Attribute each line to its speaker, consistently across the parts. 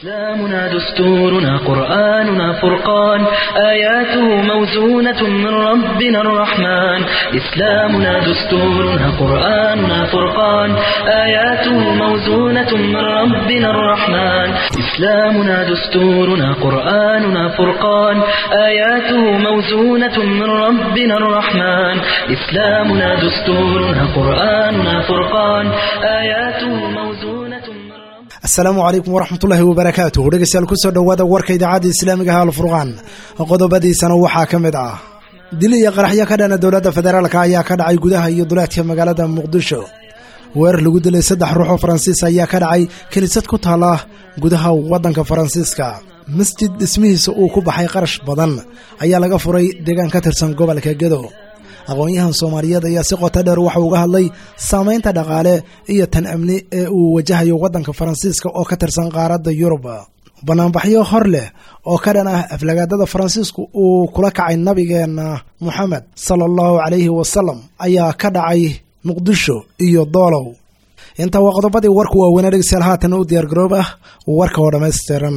Speaker 1: إسلامنا دستورنا قرآننا فرقان آياته موزونة من ربنا الرحمن إسلامنا دستورنا قرآننا فرقان آياته موزونة من ربنا الرحمن إسلامنا دستورنا قرآننا فرقان آياته موزونة من ربنا الرحمن إسلامنا دستورنا قرآننا فرقان آياته موزونة من
Speaker 2: asalaamu calaykum waraxmatullaahi wabarakaatuh dhegeystayaal kusoo dhowaada warka idaacadda islaamiga ah alfurqaan qodobadiisana waxaa ka mid ah dil iyo qaraxyo ka dhana dowladda federaalka ayaa ka dhacay gudaha iyo duleedka magaalada muqdisho weerar lagu dilay saddex ruux oo faransiis ayaa ka dhacay kiniisad ku taala gudaha waddanka faransiiska masjid dhismihiisa uu ku baxay qarash badan ayaa laga furay deegaan ka tirsan gobolka gedo aqoon-yahan soomaaliyeed ayaa si qoto dheer waxa uga hadlay saamaynta dhaqaale iyo tan amni ee uu wajahayo waddanka faransiiska oo ka tirsan qaaradda yurub banaanbaxyo hor leh oo ka dhan ah aflagaadada faransiisku uu kula kacay nabigeena moxamed sala allahu calayhi wasalam ayaa ka dhacay muqdisho iyo doolow intaa waa qodobadii warku waaweynaa dhegeystayaal haatan u diyaargaroob ah warka oo dhammaystiran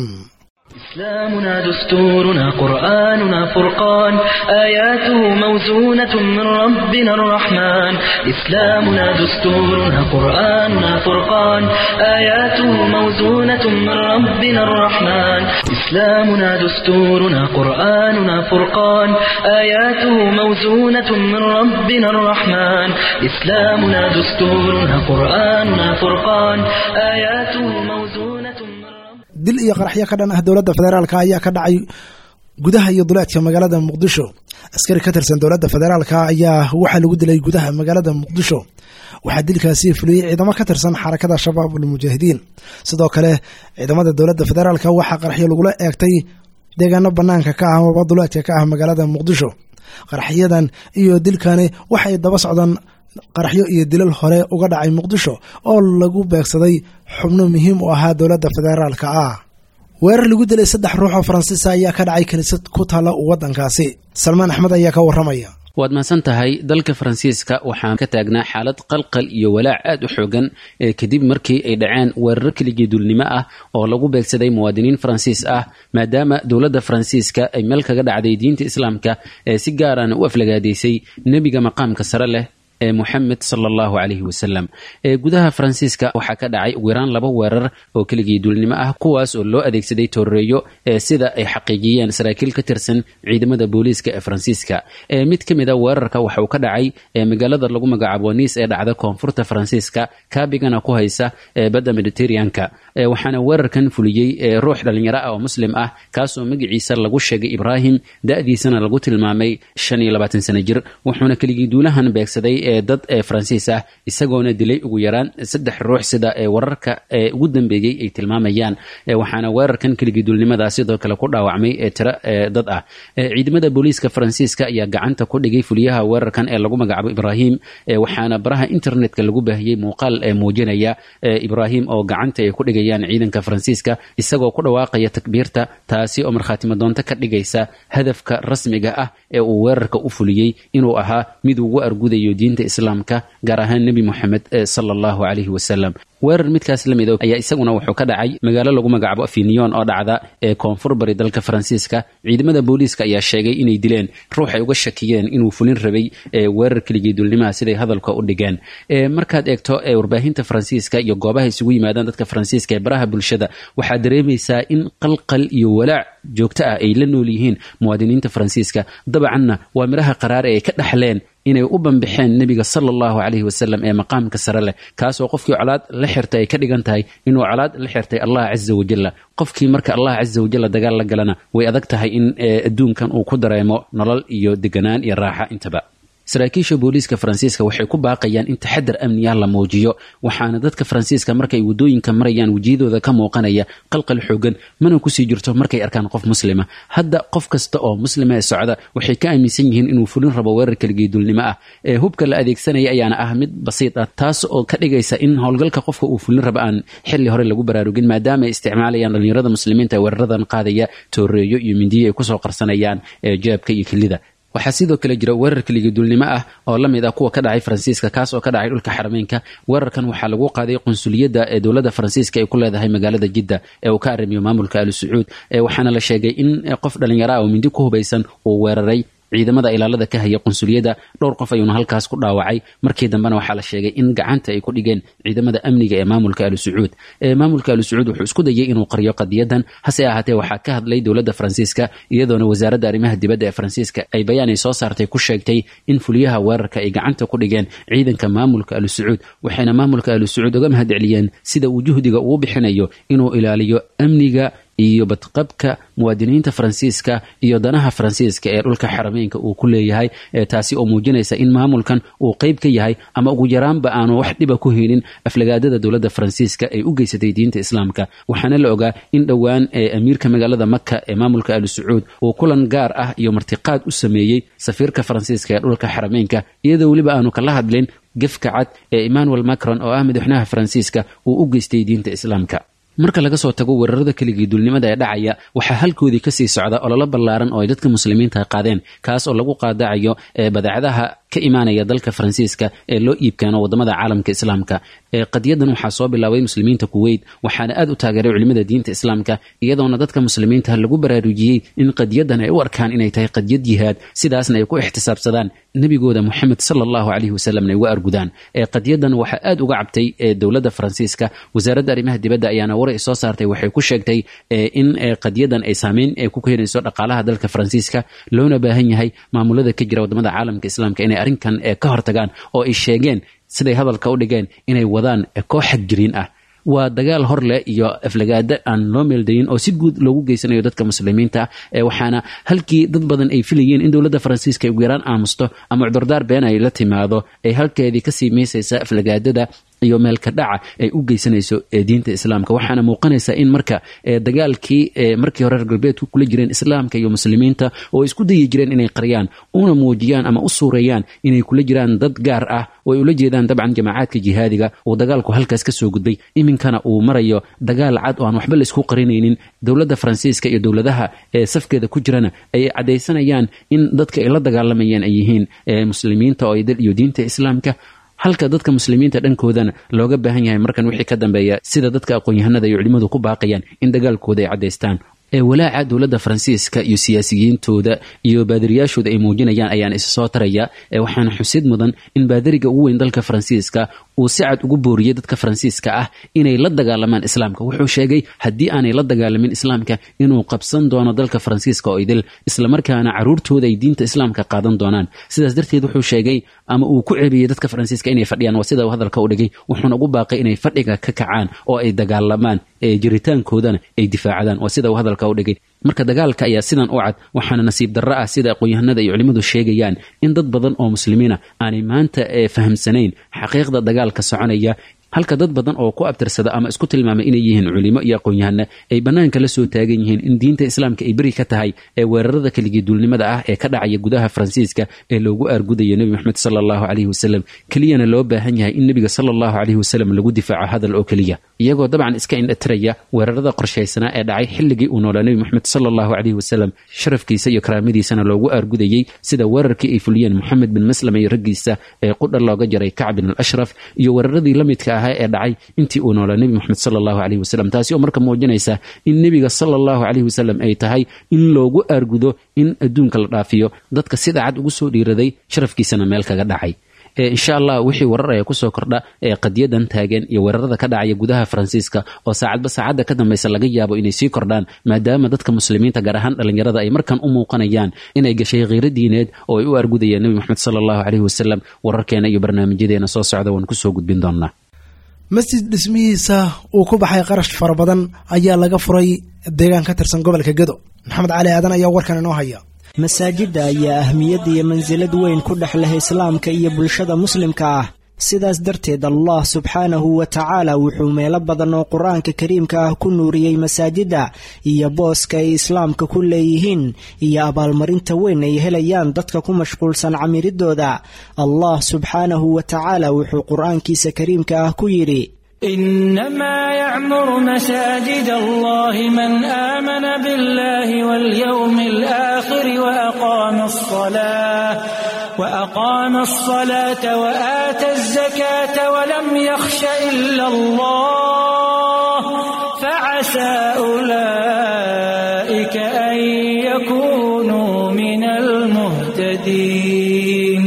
Speaker 1: إسلامنا دستورنا قرآننا فرقان آياته موزونة من ربنا الرحمن إسلامنا دستورنا قرآننا فرقان آياته موزونة من ربنا الرحمن إسلامنا دستورنا قرآننا فرقان آياته موزونة من ربنا الرحمن إسلامنا دستورنا قرآننا فرقان آياته موزونة من
Speaker 2: dil iyo qaraxyo ka dhan ah dowladda federaalka ayaa ka dhacay gudaha iyo duleedka magaalada muqdisho askari ka tirsan dowladda federaalka ayaa waxaa lagu dilay gudaha magaalada muqdisho waxaa dilkaasi fuliyey ciidamo ka tirsan xarakada shabaab almujaahidiin sidoo kale ciidamada dowladda federaalka waxaa qaraxyo lagula eegtay deegaano banaanka ka ah amaba duleedka ka ah magaalada muqdisho qaraxyadan iyo dilkani waxay daba socdaan qaraxyo iyo dilal hore uga dhacay muqdisho oo lagu beegsaday xubno muhiim u ahaa dowladda federaalka ah weerar lagu dilay saddex ruux oo faransiisa ayaa ka dhacay kiniisad ku taalla waddankaasi salmaan axmed ayaa ka warramaya
Speaker 3: waad mahadsan tahay dalka faransiiska waxaan ka taagnaa xaalad qalqal iyo walaac aad u xoogan ee kadib markii ay dhaceen weeraro keligii dulnimo ah oo lagu beegsaday muwaadiniin faransiis ah maadaama dowladda faransiiska ay meel kaga dhacday diinta islaamka ee si gaarana u aflagaadaysay nebiga maqaamka sare leh ee moxamed sala allahu calayhi wasalam ee gudaha faransiiska waxaa ka dhacay ugu yaraan laba weerar oo keligii duulnimo ah kuwaas oo loo adeegsaday tooreeyo ee sida ay xaqiijiyeen saraakiil ka tirsan ciidamada booliiska ee faransiiska ee mid ka mid a weerarka waxa uu ka dhacay ee magaalada lagu magacaabo niis ee dhacda koonfurta faransiiska kaabigana ku haysa ee badda mediterraneanka waxaana weerarkan fuliyey ruux dhallinyaro ah oo muslim ah kaasoo magaciisa lagu sheegay ibraahim da-diisana lagu tilmaamay shan iyo labaatan sano jir wuxuuna keligii duulahan beegsaday ee dad ee faransiis ah isagoona dilay ugu yaraan saddex ruux sida ee wararka ee ugu dambeeyey ay tilmaamayaan waxaana weerarkan keligii duulnimadaa sidoo kale ku dhaawacmay ee tiro ee dad ah ciidamada booliiska faransiiska ayaa gacanta ku dhigay fuliyaha weerarkan ee lagu magacaabo ibraahim waxaana baraha internetka lagu baahiyey muuqaal ee muujinaya ibraahim oo gacanta ay ku dhigayaan ciidanka faransiiska isagoo ku dhawaaqaya takbiirta taasi oo markhaatimadoonto ka dhigaysa hadafka rasmiga ah ee uu weerarka u fuliyey inuu ahaa mid ugu argudayo diinta islaamka gaar ahaan nebi moxamed sala allahu calayhi wasalam weerar midkaas la mido ayaa isaguna wuxuu ka dhacay magaalo lagu magacaabo afinion oo dhacda ee koonfur bari dalka faransiiska ciidamada booliiska ayaa sheegay inay dileen ruux ay uga shakiyeen inuu fulin rabay weerar keligii dulnimaha siday hadalka u dhigeen markaad eegto warbaahinta faransiiska iyo goobaha isugu yimaadaan dadka faransiiska ee baraha bulshada waxaad dareemaysaa in qalqal iyo walaac joogto ah ay la nool yihiin muwaadiniinta faransiiska dabcanna waa midhaha qaraare ay ka dhaxleen inay u bambixeen nebiga sala allahu calayhi wasalam ee maqaamka sare leh kaasoo qofkii colaad la xirtay ay ka dhigan tahay inuu colaad la xirtay allah casa wajalla qofkii marka allah casa wajalla dagaal la galana way adag tahay in adduunkan uu ku dareemo nolol iyo deganaan iyo raaxa intaba saraakiisha booliiska faransiiska waxay ku baaqayaan in taxadar amniya la muujiyo waxaana dadka faransiiska markay wadooyinka marayaan wejiyadooda ka muuqanaya qalqal xoogan mana kusii jirto markay arkaan qof muslima hadda qof kasta oo muslima ee socda waxay ka aaminsan yihiin inuu fulin rabo weerar keligii dulnimo ah ee hubka la adeegsanaya ayaana ah mid basiid ah taas oo ka dhigaysa in howlgalka qofka uu fulin rabo aan xili hore lagu baraarugin maadaama ay isticmaalayaan dhalinyarada muslimiinta ee weeraradan qaadaya tooreeyo iyo mindiyo ay kusoo qarsanayaan jeebka iyo kelida waxaa sidoo kale jira weerar keligiduulnimo ah oo la mid ah kuwa ka dhacay faransiiska kaas oo ka dhacay dhulka xarameynka weerarkan waxaa lagu qaaday qunsuliyadda ee dowladda faransiiska ay ku leedahay magaalada jidda ee uu ka arrimiyo maamulka ali sacuud waxaana la sheegay in qof dhallinyaro ah oo mindi ku hubaysan uu weeraray ciidamada ilaalada ka haya qunsuliyadda dhowr qof ayuuna halkaas ku dhaawacay markii dambena waxaa la sheegay in gacanta ay ku dhigeen ciidamada amniga ee maamulka ali sacuud maamulka ali sacuud wuxuu isku dayay inuu qaryo qadiyadan hase ahaatee waxaa ka hadlay dowladda faransiiska iyadoona wasaaradda arrimaha dibadda ee faransiiska ay bayaan ay soo saartay ku sheegtay in fuliyaha weerarka ay gacanta ku dhigeen ciidanka maamulka ali sacuud waxayna maamulka ali sacuud uga mahadceliyeen sida uu juhdiga uu bixinayo inuu ilaaliyo amniga iyo badqabka muwaadiniinta faransiiska iyo danaha faransiiska ee dhulka xarameynka uu ku leeyahay taasi oo muujinaysa in maamulkan uu qayb ka yahay ama ugu yaraanba aanu wax dhiba ku helin aflagaadada dowladda faransiiska ay u geysatay diinta islaamka waxaana la ogaa in dhowaan amiirka magaalada maka ee maamulka ali sacuud uu kulan gaar ah iyo martiqaad u sameeyey safiirka faransiiska ee dhulka xarameynka iyadoo weliba aanu kala hadlin gefka cad ee emmanuel macron oo ah madaxweynaha faransiiska uu u geystay diinta islaamka marka laga soo tago weerarada keligii duulnimada ee dhacaya waxaa halkoodii kasii socda ololo ballaaran oo ay dadka muslimiinta qaadeen kaas oo lagu qaadacayo badeecadaha ka imaanaya dalka faransiiska ee loo iibkeeno wadamada caalamka islaamka qadiyadan waxaa soo bilaabay muslimiinta kuweyt waxaana aad u taageeray culimada diinta islaamka iyadoona dadka muslimiinta lagu baraarujiyey in qadiyadan ay u arkaan inay tahay qadiyad jihaad sidaasna ay ku ixtisaabsadaan nebigooda moxamed sala allahu caleyhi wasalamna ay uga argudaan qadiyadan waxaa aad uga cabtay dowladda faransiiska wasaaradda arrimaha dibadda ayaana war ay soo saartay waxay ku sheegtay in qadiyadan ay saameyn ku keenayso dhaqaalaha dalka faransiiska loona baahan yahay maamulada ka jira wadamada caalamka islaamka inay arrinkan ka hortagaan oo ay sheegeen siday hadalka u dhigeen inay wadaan koox xagjiriin ah waa dagaal hor leh iyo aflagaada aan loo meeldayin oo si guud loogu geysanayo dadka muslimiinta waxaana halkii dad badan ay filayeen in dowladda faransiiska ay ugu yaraan aamusto ama cudurdaar been ay la timaado ay halkeedii kasii meysaysa aflagaadada iyo meelka dhaca ay u geysanayso diinta islaamka waxaana muuqanaysa in marka dagaalkii markii hore reer galbeedku kula jireen islaamka iyo muslimiinta oo isku dayi jireen inay qariyaan una muujiyaan ama u suureeyaan inay kula jiraan dad gaar ah oo ay ula jeedaan dabcan jamaacaadka jihaadiga uu dagaalku halkaas ka soo gudbay iminkana uu marayo dagaal cad oo aan waxba laisku qarinaynin dowladda faransiiska iyo dowladaha ee safkeeda ku jirana ay caddaysanayaan in dadka ay la dagaalamayaan ay yihiin muslimiinta oo dal iyo diinta islaamka halka dadka muslimiinta dhankoodana looga baahan yahay markan wixii ka dambeeya sida dadka aqoon-yahanada iyo culimmadu ku baaqayaan in dagaalkooda ay caddaystaan ee walaaca dowladda faransiiska iyo siyaasiyiintooda iyo baadiriyaashooda ay muujinayaan ayaan isa soo taraya waxaana xusid mudan in baadiriga ugu weyn dalka faransiiska uu si cad ugu booriyey dadka faransiiska ah inay la dagaalamaan islaamka wuxuu sheegay haddii aanay la dagaalamin islaamka inuu qabsan doono dalka faransiiska oo idil islamarkaana caruurtooda ay diinta islaamka qaadan doonaan sidaas darteed wuxuu sheegay ama uu ku ceebiyey dadka faransiiska inay fadhiyaan waa sida uu hadalka u dhigay wuxuuna ugu baaqay inay fadhiga ka kacaan oo ay dagaalamaan jiritaankoodana ay difaacdaan waa sida uu hadalka u dhigay marka dagaalka ayaa sidan u cad waxaana nasiib darro ah sida aqoon-yahanada iyo culimmadu sheegayaan in dad badan oo muslimiina aanay maanta fahamsanayn xaqiiqda dagaalka soconaya halka dad badan oo ku abtirsada ama isku tilmaamay inay yihiin culimo iyo aqoon-yahana ay bannaanka la soo taagan yihiin in diinta islaamka ay beri ka tahay ee weerarada keligii duulnimada ah ee ka dhacaya gudaha faransiiska ee loogu aargudayo nebi moxamed sala allahu caleyhi wasalam keliyana loo baahan yahay in nebiga sala allahu caleyhi wasalam lagu difaaco hadal oo keliya iyagoo dabcan iska indhatiraya weerarada qorshaysanaa ee dhacay xilligii uu noolaa nebi moxamed sala allahu caleyhi wasalam sharafkiisa iyo karaamadiisana loogu aargudayey sida weerarkii ay fuliyeen moxamed bin maslama iyo raggiisa ee qudha looga jaray kacb bin al ashraf iyo weeraradii la midka ahaa ee dhacay intii uu noolaa nebi moxamed sala allahu caleyhi wasalam taasi oo marka muujinaysa in nebiga sala allahu caleyhi wasalam ay tahay in loogu aargudo in adduunka la dhaafiyo dadka sida cad ugu soo dhiiraday sharafkiisana meel kaga dhacay insha allah wixii warar ayaa kusoo kordha ee qadiyadan taagan iyo weerarada ka dhacaya gudaha faransiiska oo saacadba saacadda ka dambaysa laga yaabo inay sii kordhaan maadaama dadka muslimiinta gaar ahaan dhallinyarada ay markan u muuqanayaan inay gashay khiiro diineed oo ay u argudayeen nebi moxamed sala allahu caleyhi wasalam wararkeena iyo barnaamijyadeena soo socda waan kusoo gudbin doonaa
Speaker 2: masjid dhismihiisa uu ku baxay qarash fara badan ayaa laga furay deegaan ka tirsan gobolka gedo maxamed cali aadan ayaa warkan inoo haya
Speaker 4: masaajidda ayaa ahmiyad iyo mansilad weyn ku dhex leh islaamka iyo bulshada muslimka ah sidaas darteed allah subxaanahu wa tacaala wuxuu meelo badan oo qur-aanka kariimka ah ku nuuriyey masaajidda iyo booska ay islaamka ku leeyihiin iyo abaalmarinta weyn ay helayaan dadka ku mashquulsan camiridooda allah subxaanahu wa tacaala wuxuu qur-aankiisa kariimka ah ku yidhi
Speaker 5: إنما يعمر مساجد الله من آمن بالله واليوم الآخر وأقام الصلاة وأقام الصلاة وآتى الزكاة ولم يخش إلا الله فعسى أولئك أن يكونوا من المهتدين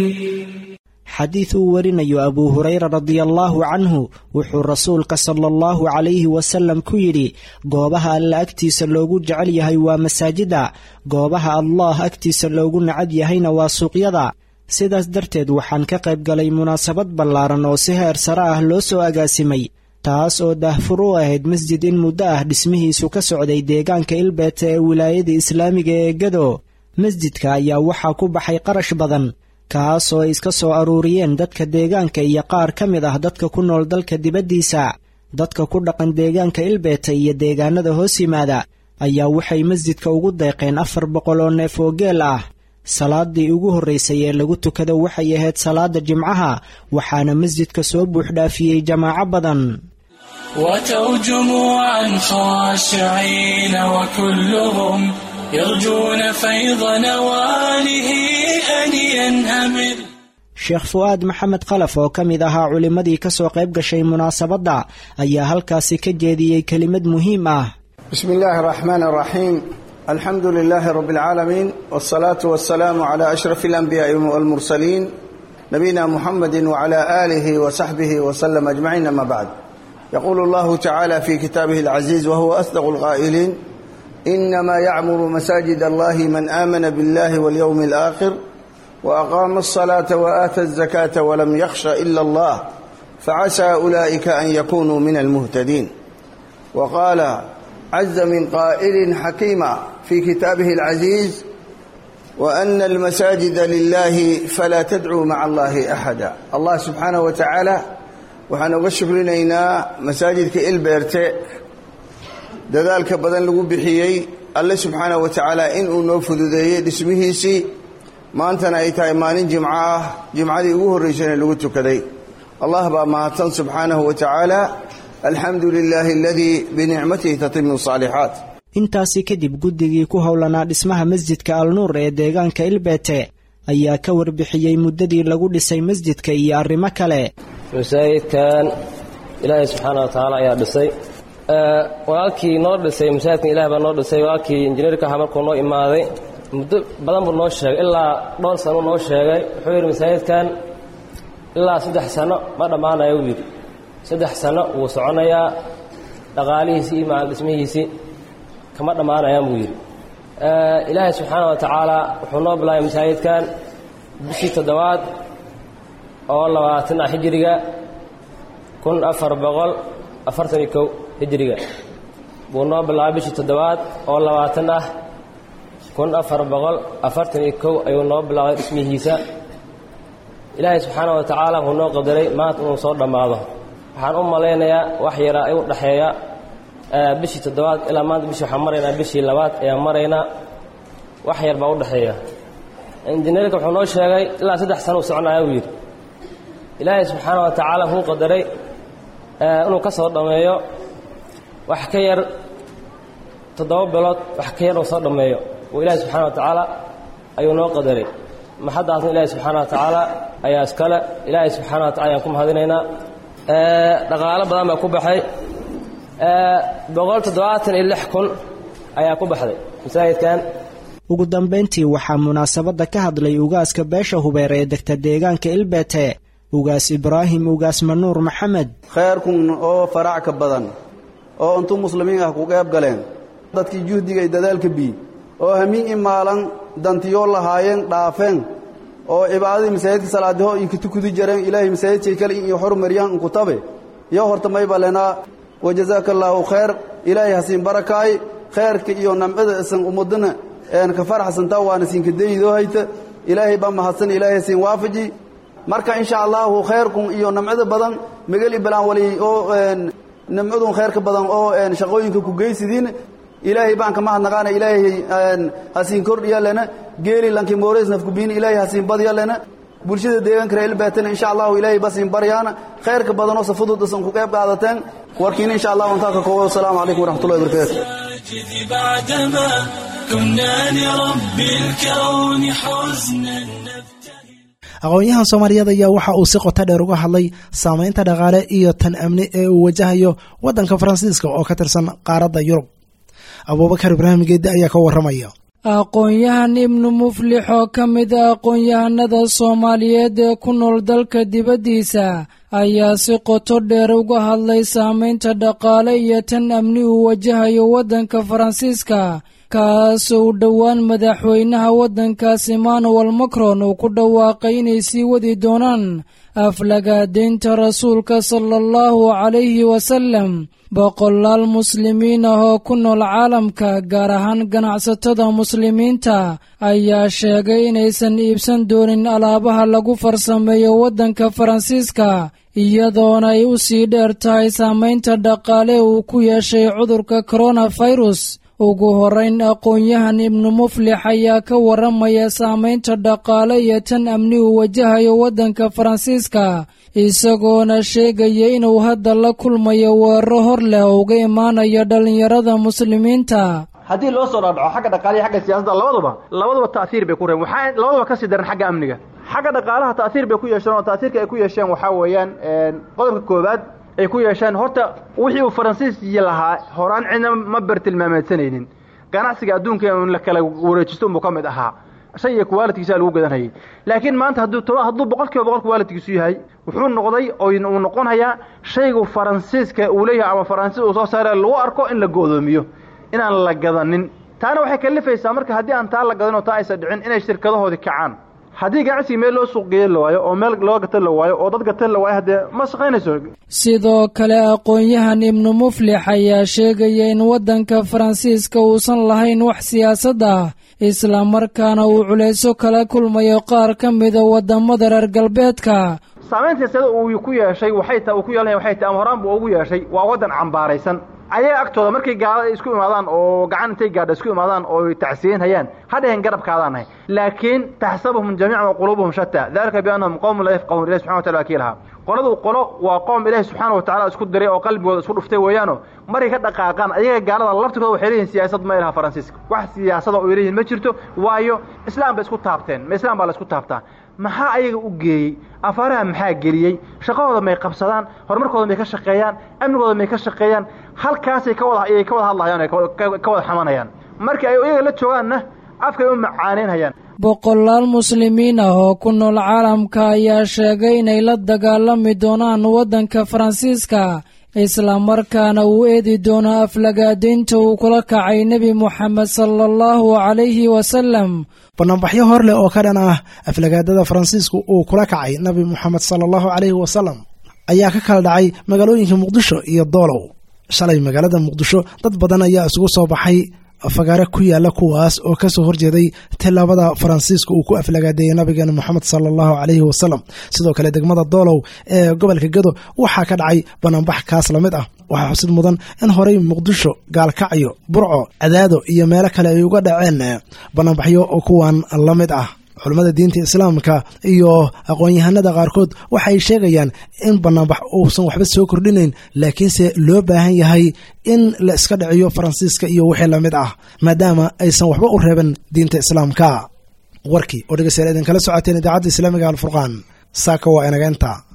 Speaker 4: xadiid uu warinayo abuu hurayra radiallaahu canhu wuxuu rasuulka sala allahu calayhi wasalam ku yidhi goobaha alla agtiisa loogu jecel yahay waa masaajida goobaha allah agtiisa loogu nacab yahayna waa suuqyada sidaas darteed waxaan ka qayb galay munaasabad ballaaran oo si heer sare ah loo soo agaasimay taas oo daahfur u ahayd masjid in muddo ah dhismihiisu ka socday deegaanka ilbeete ee wilaayada islaamiga ee gado masjidka ayaa waxaa ku baxay qarash badan kaas oo ay iska soo aruuriyeen dadka deegaanka iyo qaar ka mid ah dadka ku nool dalka dibaddiisa dadka ku dhaqan deegaanka ilbeeta iyo deegaanada hoos yimaada ayaa waxay masjidka ugu deeqeen afar boqol oo neef oo geel ah salaadii ugu horraysay ee lagu tukado waxay ahayd salaada jimcaha waxaana masjidka soo buuxdhaafiyey jamaaco badan
Speaker 5: وتوا جموعا خاشعين وكلهم يرجون فيض نواله أن ينهمر
Speaker 4: sheekh fu'aad maxamed khalaf oo ka mid ahaa culimmadii ka soo qayb gashay munaasabadda ayaa halkaasi ka jeediyey kelimad muhiim ah
Speaker 6: بسم الله الرحمن الرحيم الحمد لله رب العالمين والصلاة والسلام على أشرف الأنبياء والمرسلين نبينا محمد وعلى آله وصحبه وسلم أجمعين أما بعد يقول الله تعالى في كتابه العزيز وهو أصدق القائلين إنما يعمر مساجد الله من آمن بالله واليوم الآخر وأقام الصلاة وآتى الزكاة ولم يخش إلا الله فعسى أولئك أن يكونوا من المهتدين وقال عز من قائل حكيما في كتابه العزيز وأن المساجد لله فلا تدعوا مع الله أحدا الله سبحانه وتعالى waxaan uga shukrinaynaa masaajidka ilbeerte dadaalka badan lagu bixiyey alle subxaana wa tacaala inuu noo fududeeyey dhismihiisii maantana ay tahay maalin jimco ah jimcadii ugu horraysayna lagu tukaday allah baa mahadsan subxaanahu wa tacaala alxamdu lilaahi aladii binicmatihi tatimu saalixaat
Speaker 4: intaasi kadib guddigii ku howlanaa dhismaha masjidka alnuur ee deegaanka ilbeete ayaa ka warbixiyey muddadii lagu dhisay masjidka iyo arrimo kale
Speaker 7: masaajidkan ilaahay subxaana wa tacaala ayaa dhisay walaalkii noo dhisay masaajidkan ilahay baa noo dhisay walaalkii injineerka ahaa markuu noo imaaday muddo badan buu noo sheegay ilaa dhowr sano noo sheegay wuxuu yidhi masaajidkan ilaa saddex sano ma dhammaanayo uu yidhi saddex sano wuu soconayaa dhaqaalihiisii iyo macal dhismihiisii kama dhammaanayaan buu yidhi ilaahay subxaana wa tacaala wuxuu noo bilaabay masaajidkan bishii toddobaad oo labaatan ah hijiriga kun afar boqol afartan iyo kow hijiriga buu noo bilaabay bishii toddobaad oo labaatan ah kun afar boqol afartan iyo kow ayuu noo bilaabay dhismihiisa ilaahay subxaana wa tacaala wuxuu noo qadaray maanta inuu soo dhammaado waxaan u malaynayaa wax yaraa igu dhexeeya bishii toddobaad ilaa maanta bishii waxaan maraynaa bishii labaad ayaan maraynaa wax yar baa u dhexeeya injineerka wuxuu noo sheegay ilaa saddex sana uu soconaya uu yidhi ilaahay subxaana wa tacaala wuxuu qadaray inuu ka soo dhammeeyo wax ka yar toddoba bilood wax ka yar uu soo dhammeeyo uu ilaahay subxana wa tacaala ayuu noo qadaray maxaddaasna ilaahay subxaana wa tacaala ayaa iskale ilaahay subxaana wa tacala ayaan ku mahadinaynaa dhaqaalo badan baa ku baxay boqol toddobaatan iyo lix kun ayaa ku baxday masaajidkan
Speaker 4: ugu dambayntii waxaa munaasabadda ka hadlay ugaaska beesha hubeer ee degta deegaanka ilbeete ugaas ibraahim ugaas manuur maxamed
Speaker 6: khayrkun oo faracka badan oo intuu muslimiin ah ku qeyb galeen dadkii juhdiga iyo dadaalka bii oo hamiin i maalan dantiyoo lahaayeen dhaafeen oo cibaadadii masaajidka salaadiho iyo kutukudi jareen ilaahay masaajidkay kale iyo xurmariyaan inkutabe iyo horta mayba lenaa wajazaaka allaahu khayr ilaahay hasiin barakaay khayrka iyo namcada isan ummadana een ka faraxsantaa waana siinka dayidoo hayta ilaahay baa mahadsan ilaahay hasiin waafaji marka insha allahu khayrkun iyo namcada badan magali balaan wali oo namcadun khayrka badan oo shaqooyinka ku geysidiin ilaahay baan ka mahadnaqaana ilaahay hasiin kordhiya lena geeli lanki moores nafkubiin ilaahay hasiin badya lena bulshada deegaanka reer ilbaatana insha allahu ilaahay basiin baryaana khayrka badan oo safudud isan ku qayb qaadateen warkiina insha allahu intaa ka koobo wasalaamu calaykum waraxmatullahi wabarakaatu
Speaker 5: بعدما كنا لرب الكون حزنا
Speaker 2: aqoon-yahan soomaaliyeed ayaa waxa uu si qoto dheer uga hadlay saameynta dhaqaale iyo tan amni ee uu wajahayo waddanka faransiiska oo ka tirsan qaaradda yurub abuubakar ibraahim geedde ayaa ka warramaya
Speaker 8: aqoon-yahan ibnu muflix oo ka mid a aqoon-yahanada soomaaliyeed ee ku nool dalka dibaddiisa ayaa si qoto dheer uga hadlay saameynta dhaqaale iyo tan amni uu wajahayo waddanka faransiiska kaasoo u dhowaan madaxweynaha waddankaas emmanuel macron uu ku dhawaaqay inay sii wadi doonaan aflagaadaynta rasuulka sala allahu calayhi wasallam boqolaal muslimiin ah oo ku nool caalamka gaar ahaan ganacsatada muslimiinta ayaa sheegay inaysan iibsan doonin alaabaha lagu farsameeyo waddanka faransiiska iyadoona ay u sii dheer tahay saamaynta dhaqaale uu ku yeeshay cudurka koronafirus ugu horrayn aqoon-yahan ibnu muflix ayaa ka warramaya saamaynta dhaqaale iyo tan amni uu wajahayo waddanka faransiiska isagoona sheegaya inuu hadda la kulmayo weeraro hor leh oo uga imaanayo dhallinyarada muslimiinta
Speaker 9: haddii loo soo dhaadhaco xagga dhaqaaliya xagga siyaasadda labaduba labaduba ta'siir bay ku reen waxaa labaduba kasii daran xagga amniga xagga dhaqaalaha ta'siir bay ku yeesheen oo ta'siirka ay ku yeesheen waxaa weeyaan qodobka koowaad ay ku yeesheen horta wixii uu faransiiskii lahaa horaan cidna ma bartilmaameedsanaynin ganacsiga adduunka in la kala wareejisto unbuu ka mid ahaa shay iyo kuwaalidkiisa lagu gadanhayay laakiin maanta hadduu hadduu boqol kiiba boqol kuwaalidkiisu yahay wuxuu noqday oo uu noqonayaa shaygu faransiiska uu leeyahay ama faransiis uu soo saare lagu arko in la go'doomiyo inaan la gadanin taana waxay kalifaysaa marka haddii aan taa la gadan oo taa aysan dhicin inay shirkadahoodii kacaan haddii ganacsiga meel loo suuq geeya la waayo oo meel loo gatan la waayo oo dad gatan la waayo haddee ma shaqaynayso
Speaker 8: sidoo kale aqoon-yahan ibnu muflix ayaa sheegaya in waddanka faransiiska uusan lahayn wax siyaasad ah islamarkaana uu culayso kala kulmayo qaar ka mida waddamada reer galbeedka
Speaker 9: saamaynta siyasada uu ku yeeshay waxay ta uu ku yeelanaya waxay tahay ama horaan buu ugu yeeshay waa waddan cambaaraysan ayaga agtooda markay gaalada isku imaadaan oo gacan intay gaadha isku imaadaan oo tacsiyin hayaan ha dhehen garabkaadaan nahay laakiin taxsabuhum jamiican wa quluubuhum shataa dalika biannahum qowmun laa yafqahuun ilahi subxana watala waa kii lahaa qoladu qolo waa qoom ilaahi subxaana wa tacala isku diray oo qalbigooda isku dhuftay weeyaano markay ka dhaqaaqaan ayaga gaalada laftigooda waxay leeyihin siyaasad ma ilaha faransiiska wax siyaasada oo leeyihin ma jirto waayo islaam bay isku taabteen ma islaam baa la isku taabtaa maxaa ayaga u geeyey afaaraha maxaa geliyey shaqahooda may qabsadaan horumarkooda may ka shaqeeyaan amnigooda may ka shaqeeyaan halkaasay ka wada ayay ka wada hadlayaan ka wada xamanayaan markii ay iyaga la joogaanna afkay u macaaneynhayaan
Speaker 8: boqolaal muslimiin ah oo ku nool caalamka ayaa sheegay inay la dagaalami doonaan waddanka faransiiska islamarkaana uu eedi doono aflagaadaynta uu kula kacay nebi moxamed sala allahu calayhi wasalam
Speaker 2: banaanbaxyo hor leh oo ka dhan ah aflagaadada faransiisku uu kula kacay nabi moxamed sala allahu calayhi wasalam ayaa ka kala dhacay magaalooyinka muqdisho iyo doolow shalay magaalada muqdisho dad badan ayaa isugu soo baxay fagaare ku yaala kuwaas oo kasoo horjeeday tilaabada faransiiska uu ku aflagaadeeyey nabigeena moxamed sala allahu calayhi wasalam sidoo kale degmada doolow ee gobolka gado waxaa ka dhacay banaanbax kaas la mid ah waxaa xusid mudan in horey muqdisho gaalkacyo burco cadaado iyo meelo kale ay uga dhaceen banaanbaxyo oo kuwan la mid ah culammada diinta islaamka iyo aqoon-yahanada qaarkood waxay sheegayaan in banaanbax uusan waxba soo kordhinayn laakiinse loo baahan yahay in la iska dhiciyo faransiiska iyo wixii lamid ah maadaama aysan waxba u reeban diinta islaamka warkii oo dhegeystayaal idinkala socoteen idaacadda islaamiga alfurqaan saaka waa inaga inta